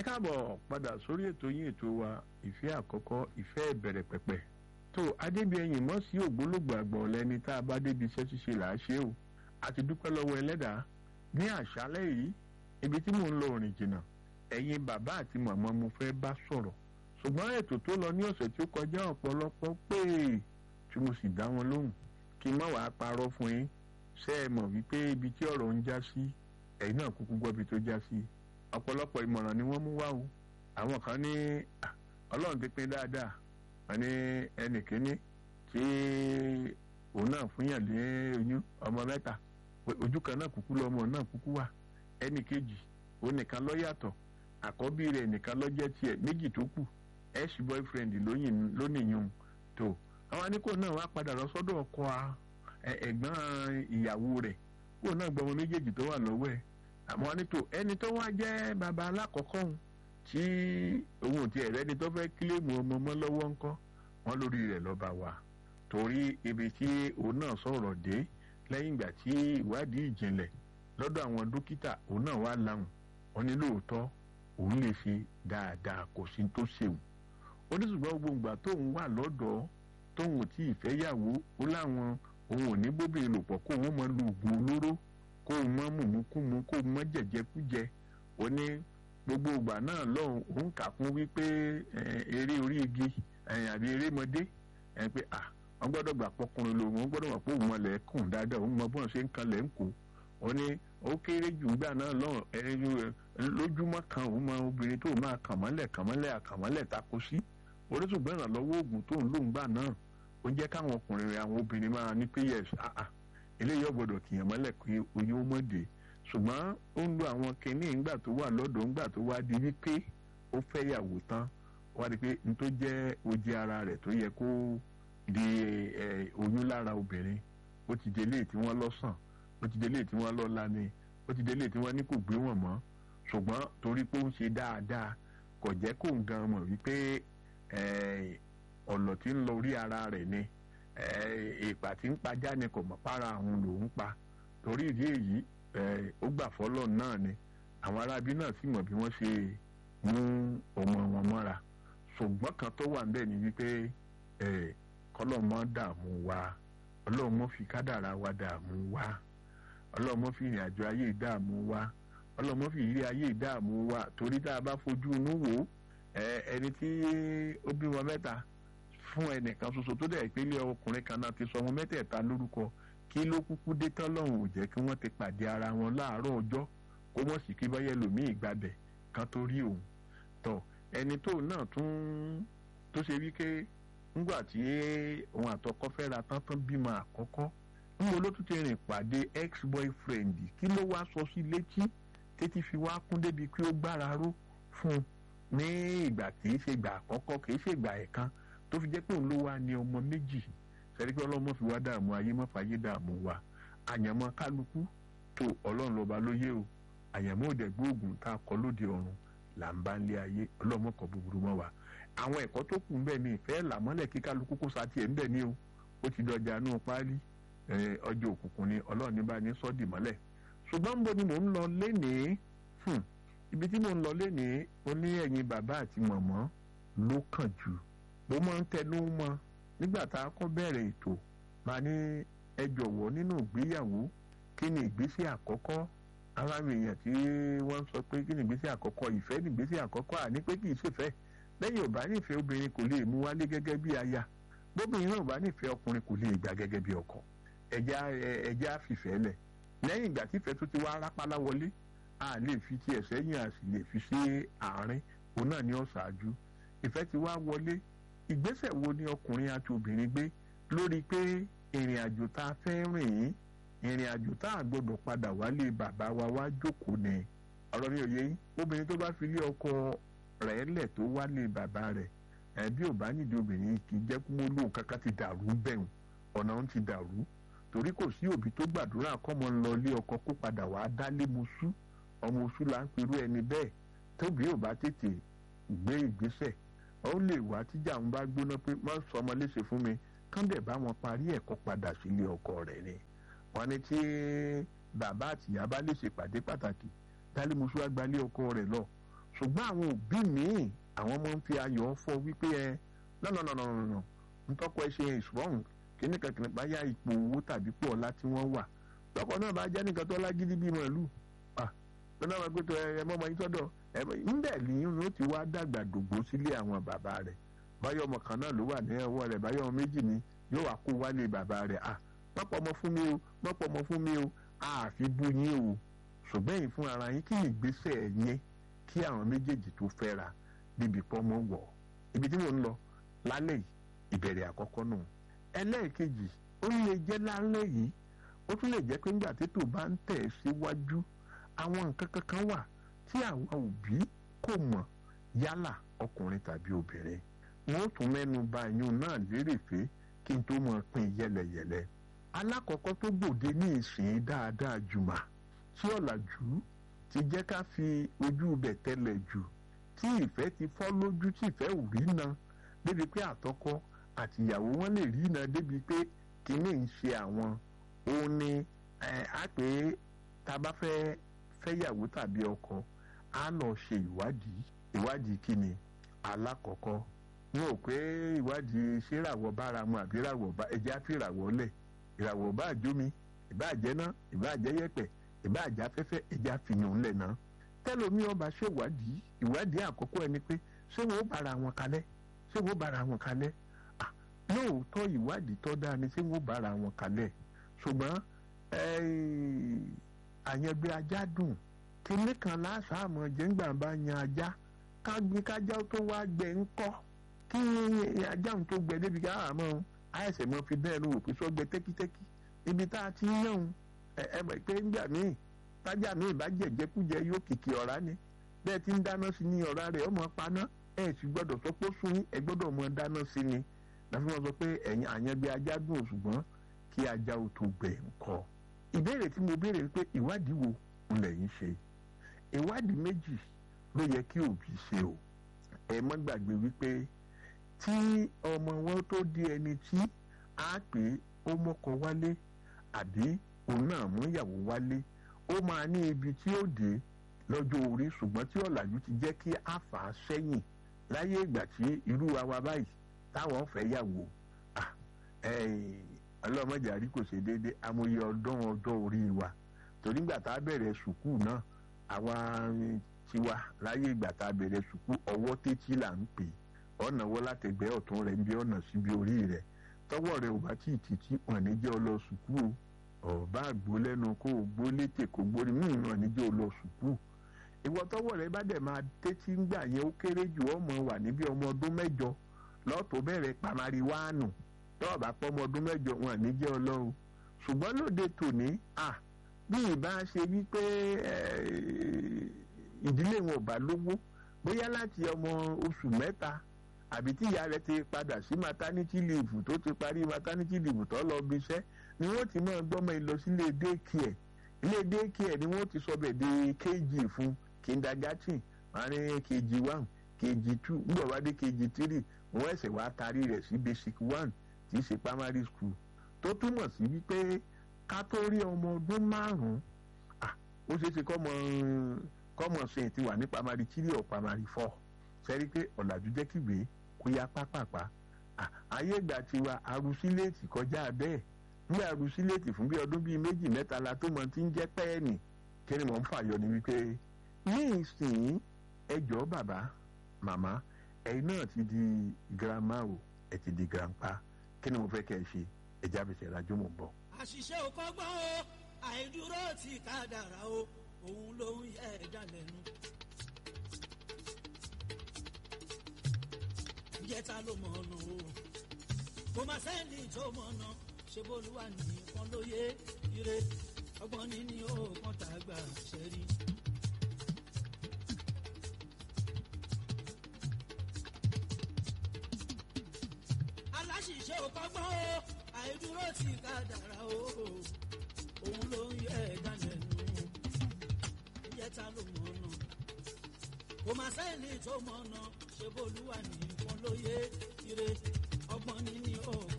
káàbọ̀ padà sórí ètò yín ètò wa ìfẹ́ àkọ́kọ́ ìfẹ́ ìbẹ̀rẹ̀ pẹ̀pẹ̀ tó adébíyẹyìn mọ́ sí ògbólógbò àgbọ̀n lẹ́ni tá a bá débi iṣẹ́ ṣíṣe là á ṣe o àti dúpẹ́ lọ́wọ́ ẹlẹ́dàá ní àṣálẹ́ yìí ibi tí mò ń lọ òrìn jìnnà ẹ̀yin bàbá àti màmá mo fẹ́ bá sọ̀rọ̀ ṣùgbọ́n ètò tó lọ ní ọ̀sẹ̀ tó kọjá ọ̀pọ̀lọpọ̀ pé tí mo sì dá wọn lóhùn kí n má wàá parọ́ fún yín ṣé ẹ mọ̀ wípé ibi tí ọ̀rọ̀ ń já sí ẹ̀yin náà kúkú gbọ́ ibi tó já sí ọ̀pọ̀lọpọ̀ ìmọ̀ràn ni wọ́n mú wá o àwọn kan ní ọlọ́run ti pín dáadáa wọn ní ẹnì kínní tí òun náà fúnyàn lé oyún ọmọ mẹ́ta ojú kan náà kúkú lọ́mọ náà kúkú wà ẹnì kejì òun nìkan ló yàtọ̀ àkọ́bí rẹ̀ nìkan ló jẹ́ tiẹ̀ méjì tó kù ex boyfriend lónìyàn tó àwọn aníkò náà wá padà lọ sọ́dọ̀ ọkọ ẹ̀gbọ́n ìyàwó rẹ̀ kó náà gbọmọ méjèèjì tó wà lọ́wọ́ ẹ̀ àmọ́ nítò ẹni tó wá jẹ́ bàbá alákọ̀ọ́kọ́ òun tí òun ò tiẹ̀ rẹ́ni tó fẹ́ kílèmù ọmọ mọ́ lọ́wọ́ ńkọ́ wọn lórí rẹ̀ lọ́ba wa torí ibi tí òun náà sọ̀rọ̀ dé lẹ́yìn ìgbà tí ìwádìí ìjìnlẹ̀ lọ́dọ̀ àwọn dókítà òun náà wá láwùn wọn ní lóòótọ́ òun lè ṣe dáadáa kò sí tó ṣèwù ó ní ṣùgbọ́n gbogbo ìgbà tóun wà lọ́dọ̀ tóun ò tí ì fẹ́ yàwó ó láwọn òun ò ní bóbìnrin lò pọ̀ kó òun mọ lu oògùn olóró kó o mọ mùmúkúmu kó o mọ jẹjẹkújẹ ó ní gbogbo ìgbà náà lọ́hùn òun kà fún wípé eré orí igi àbí erémọdé pé à wọ́n gbọ́dọ̀ gbà pọkùnrin lòun wọ́n gbọ́dọ̀ wà pé òun mọ̀lẹ́ kùn dáadáa òun mọ bọ́n ṣe ń kanlẹ̀ ń kó ó ní ó kéré jù gbà náà lọ́hùn lójúmọ́ kan òun mọ obìnrin tó máa kàn mọ́lẹ̀ kàn mọ́lẹ̀ àkànmọ́lẹ̀ tako sí oríṣùgbọ́n ìrànlọ́wọ́ oògùn tó ń lò ń gbà náà ó jẹ́ káwọn ọkùnrin rẹ̀ àwọn obìnrin máa ní pé yẹs àà eléyìí ọ̀gbọ́dọ̀ kìyàn mọ́lẹ̀ pé oyún ó mọ̀dé ṣùgbọ́n ó ń lo àwọn kinní ńgbà tó wà lọ́dọ̀ ńgbà tó wá di wípé ó fẹ́ yàwó tán wá di pé n tó jẹ́ oje ara rẹ̀ tó yẹ kó di oyún lára obìnrin ó ti délé tí wọ́n lọ́sàn ó ti délé tí wọ́n lọ́la ni ó ti délé tí wọ́n ní kò gbé wọn mọ́ ṣùgbọ́n torí pé ó ń ṣe dáadáa kò jẹ́ kó ń gan mọ̀ wípé ọ̀nà tí ń lọ orí ara rẹ̀ ni ìpà tí ń pajá ni kò mọ̀ para àwọn lòún pa torí ìdí èyí ó gbà fọ́lọ́ náà ni àwọn arábí náà sì mọ̀ bí wọ́n ṣe mú ọmọ wọn mọ́ra ṣùgbọ́n kan tó wà níbẹ̀ ni wípé kọ́lọ́mọ dààmú wa ọlọ́mọ fi kádàrá wa dààmú wa ọlọ́mọ fi ìrìn àjò ayé dààmú wa ọlọ́mọ fi ìrírí ayé dààmú wa torí tá a bá fojú inú wò ó ẹni tí ó bímọ mẹ́ta fún ẹnìkan ṣoṣo tó dẹ̀ pé ilé ọkùnrin kan náà ti sọ ọmọ mẹ́tẹ̀ẹ̀ta lórúkọ kí ló kúkú dé tán lọ́hùn ò jẹ́ kí wọ́n ti pàdé ara wọn láàárọ̀ ọjọ́ kó mọ̀ sí kí báyẹ̀ lòmíì gbàbẹ̀ kan tó rí òun tọ̀ ẹni tó náà tún tó ṣe wípé ńgbà tí òun àtọkọ fẹ́ra tán tán bímọ àkọ́kọ́ ńgbà ló tún ti rìn pàdé ex boyfriend kí ló wá sọ sí létí tètè fi wá kún débi pé ó gbára ró fún un ní ìgbà kì í ṣe ìgbà àkọ́kọ́ kì í ṣe ìgbà ẹ̀kan tó fi jẹ́ pé òun ló wá ní ọmọ méjì sẹ́rí pé ọlọ́mọ fi wá dààmú ayé mọ́ fàyè dààmú wa àyànmọ́ kálukú tó ọlọ́run lọ́ba lóye o àyànmọ́ òde gbóògùn tá a kọ lóde ọ̀run là ń bá ń lé ayé ọlọ́mọ kọ búburú mọ́ wa àwọn ẹ̀kọ́ tó kù ń bẹ̀ ní ìfẹ́ làmọ́lẹ̀ kí kálukú kó sa tiẹ̀ ń bẹ̀ ní o ó ti dọjà nù páálí ọjọ́ òkùnkùn ni ọlọ́run ní bá ní sọ́ọ̀dì mọ́lẹ̀ ṣùgbọ́n ń bo ni mò ń lọ lénìí ibi tí mò ń lọ lénìí ó ní ẹ̀yin bàbá àti mọ̀mọ́ ló kàn jù mo máa ń tẹnu mọ́ nígbà tá a kọ́ bẹ̀rẹ̀ ètò máa ní ẹ jọ̀wọ́ nínú ìgbéyàwó kí ni ìgbésẹ̀ àkọ́kọ́ aláwọ̀ èèyàn tí wọ́n sọ pé kí ni ìgbésẹ̀ àkọ́kọ́ ìfẹ́ ni ìgbésẹ̀ àkọ́kọ́ àní pé kì í ṣèfẹ́ lẹ́yìn ò bá nífẹ̀ẹ́ obìnrin kò lè mú wálé gẹ́gẹ́ bí aya bóbìnrin náà ò bá nífẹ̀ẹ́ ọkùnrin kò lè gbà gẹ́gẹ́ bí ọkọ ẹ̀já ẹ̀já fìfẹ́ lẹ̀ lẹ́yìn ìgbà tífẹ́ tó ti wá rápálá wọlé a lè fi tiẹ̀ sẹ́yìn a sì lè fi sí àárín òun náà ní ọ̀ṣáájú ìfẹ́ ti wá wọlé ìgbésẹ̀ wo ni ọkùnrin àti obìnrin gbé lórí pé ìrìn àjò tá a fẹ́ rìn yín ìrìn àjò tá a gbọ́dọ̀ padà wálé bàbá wa wá jókòó ni ọ̀rọ̀ mi ò yé yín obìnrin tó bá fi lé ọkọ rẹ̀ lẹ̀ tó wálé bàbá rẹ̀ ẹbí ò bá nídìí obìnrin kì í jẹ́ kó mọ́ lóun kankan ti dàrú bẹ̀rù ọ̀nà ń ti dàrú torí kò sí òbí tó gbàdúrà kọ́mọ ń lọ ilé ọkọ kó padà wàá dálé mosú ọmọ oṣù là ń perú ẹni bẹ́ẹ̀ tóbi ò bá tètè gbé ìgbésẹ̀ ó lè wá tíjà ń bá gbóná pé má sọ ọmọ léṣe fún mi kán dẹ̀ bá wọn parí ẹ̀kọ́ padà sílé ọkọ rẹ̀ ni wọ́n ní tí bàbá àtìyá bá lè ṣèpàdé pàtàkì dálé mosú àgbálé ọkọ rẹ̀ lọ ṣùgbọ́n àwọn òbí míì àwọn ọmọ ń fi ayọ̀ fọ wípé ẹ nọ́nọ́nọ́nọ́nọ́ ntọ́kọ ẹ ṣe ìṣùwọ̀n kíní kankan báyà ipò owó tàbí pọ̀ ọ̀la tí wọ́n wà tọkọ náà bá jẹ́ nìkan tó lágídí bíi màálù lọ́nà àwọn agbẹ́tọ̀ ẹ mọ́ ọmọ yín sọ́dọ̀ ẹ ńbẹ̀ nìyẹn ló ti wá dàgbà dògbò sílé àwọn bàbá rẹ̀ báyọ̀ ọmọ kan náà ló wà ní ọwọ́ rẹ̀ báyọ̀ ọmọ méjì ni yóò wá kó wálé bàbá rẹ̀ à mọ́pọ̀ ọmọ fún mi o mọ́pọ̀ ọmọ fún mi o àfi bú yín o ṣùgbọ́n yìí fún ara yín kí ni ìgbésẹ̀ yẹn kí àwọn méjèèjì tó fẹ́ra débi pọ́nmọ́ wọ̀ ibi tí mò ń lọ lálẹ́ yìí ìbẹ̀rẹ̀ àkọ́kọ́ nù ẹlẹ́ẹ̀kejì ó lè jẹ́ lálẹ́ yìí ó tún lè jẹ́ pé nígbà tètò bá ń tẹ̀ síwájú àwọn nǹkan kankan wà tí àwọn òbí kò mọ̀ yálà ọkùnrin tàbí obìnrin wọn ó tún mẹ́nu bà ìyún náà lérè pé kí n tó mọ̀ pín yẹlẹyẹlẹ alákọ̀ọ́kọ́ tó gbòde ní ìsìn dáadáa jùmọ̀ tí ọ̀làjú ti jẹ́ ká fi ojú ibẹ̀ tẹ́lẹ̀ jù tí ìfẹ́ ti fọ́ lójú tí ìfẹ́ ò rí na débi pé àtọkọ àtìyàwó wọn lè rí na débi pé kínní ń ṣe àwọn òun ni a pè é tá a bá fẹ́ fẹ́yàwó tàbí ọkọ á lọ ṣe ìwádìí ìwádìí kíni alákọ̀ọ́kọ́ wọn ò pé ìwádìí ṣé ìràwọ̀ bára mu àbí ìràwọ̀ bá ẹja fi ìràwọ̀ lẹ̀ ìràwọ̀ bá àjómi ìbá àjẹ́ná ìbá àjẹ́yẹ̀pẹ̀ ìbá àjẹ́ afẹ́fẹ́ ẹja fìyàn lẹ̀ náà tẹ́lómi ọba ṣèwádìí ìwádìí àkọ́kọ́ ẹni pé ṣé wọn ó bára wọn kalẹ̀ ṣé wọn ó bára wọn kalẹ̀ lóòótọ́ ìwádìí tọ́ dáa ni ṣé wọn ó bára wọn kalẹ̀ ṣùgbọ́n àyẹ̀gbẹ́ ajá dùn kíní kan láṣàmọ̀ jẹ́ngbà bá yan ajá kágbé kájá tó wá gbẹ ńkọ́ kí ajá tó gbẹ débi ká àmọ́ àìsàn mọ́ fi bẹ́ẹ̀ ló wò pé sọ́gbẹ tẹ́kítẹ́kí ibi tá a ti ń yàn ẹ mọ̀ pé ńgbà míì tájà míì bá jẹ̀jẹ̀kújẹ yóò kìkì ọ̀rá ni bẹ́ẹ̀ ti ń dáná sí ni ọ̀rá rẹ̀ ọmọ paná ẹ̀ sì gbọ́dọ̀ sọ pé ó sún yín ẹ gbọ́dọ̀ mọ dáná sí ni láti wọn sọ pé ẹ̀yìn àyẹ̀gbẹ́ ajá dùn ṣùgbọ́n kí ajá ó tó gbẹ ńkọ́ ìbéèrè tí mo béèrè pé ìwádìí wo lẹ̀ ń ṣe ìwádìí méjì ló yẹ kí òbí ṣe o ẹ mọ́ gbàgbé wípé tí ọmọ wọn tó di ẹni tí a pè ó mọ́kọ wálé àbí òun náà mú ìyàwó wálé ó máa ní ibi tí ó dé lọ́jọ́ orí ṣùgbọ́n tí ọ̀làjú ti jẹ́ kí a fà á sẹ́yìn láyé ìgbà tí irú wa wa báyìí táwọn fẹ́ yàwó ọlọ́mọdé àrí kò ṣe déédéé amòye ọdún ọjọ́ orí wa torí ìgbà tá a bẹ̀rẹ̀ sùkúù náà àwa tiwa láyé ìgbà tá a bẹ̀rẹ̀ sùkúù ọwọ́ tẹ́tí là ń pè ọ̀nà wọ́ látẹ̀gbẹ́ ọ̀tún rẹ̀ ń bí ọ̀nà síbi orí rẹ̀ tọwọ́ rẹ̀ ò bá tí ì títí wọn ní jẹ́ ọ lọ sùkúù ọ̀bá àgbo lẹ́nu kó o gbó létè kó gbórí mí wọn ní jẹ́ ọ lọ sùkúù ìwọ tọwọ́ rẹ̀ bá dẹ̀ máa tẹ́tí ń gbà yẹn ó kéré jù ọmọ wà níbi ọmọ ọdún mẹ́jọ lọ́ọ̀tọ̀ bẹ̀rẹ̀ pamari wáànù tọ́ọ̀ bá pọ́ ọmọ ọdún mẹ́jọ wọn ní jẹ́ ọlọ́run ṣùgbọ́n lóde tòní à bí ìbá ṣe wípé ìdílé wọn ò bá lówó bóyá láti ọmọ oṣù mẹ́ta àbí tí ìyá rẹ̀ ti padà sí maternity leave tó ti parí maternity leave tó lọ bí iṣẹ́ ni wọ́n ti máa gbọ́mọ ìlọ sílé daycare ilé daycare ni wọ́n ti sọ bẹ̀ di kg fún kindergarten àárín kg one kg two nígbà wá dé kg three wọ́n ẹ̀sẹ̀ wá tarí rẹ̀ sí basic one tí í ṣe primary school tó túmọ̀ sí wípé ká tó rí ọmọ ọdún márùn-ún ó ṣeé ṣe kọ́mọ kọ́mọ ṣe ti wà ní primary three or primary four sẹ́rí pé ọ̀làjú jẹ́ kígbe kó yá pápápá ayé ìgbà tiwa arusíléètì kọjá bẹ́ẹ̀ ní arusíléètì fún bí ọdún bíi méjì mẹ́ta la tó mọ ti ń jẹ́ pẹ́ẹ́nì kí ni mò ń fàyọ ni wípé ní ìsìn ẹjọ́ bàbá màmá ẹ̀yin náà ti di girama o ẹ ti di grandpa kí ni mo fẹ́ kẹ́ ẹ ṣe ẹja bẹ̀sẹ̀ ìrajú mò ń bọ̀. àṣìṣe ò kọ́gbọ́n o àìdúró ti kádàrá o òun ló ń yẹ ẹ̀dá lẹ́nu. jẹ́ta ló mọ̀ ọ̀nà o kò má sẹ́ni tó mọ̀ ọ̀nà ṣe bólúwa nìkan ló yé ire ọgbọ́n níní ó kàn tá a gbà ṣẹ́rí. aláṣìṣe ò kọ́gbọ́n o àìdúró ti kádàrá o òun ló ń yẹ ẹ̀dá lẹ́nu jẹ́ta ló mọ̀ ọ̀nà kò má sẹ́ni tó mọ̀ ọ̀nà ṣe bólúwa nìkan ló yé ire ọgbọ́n níní ó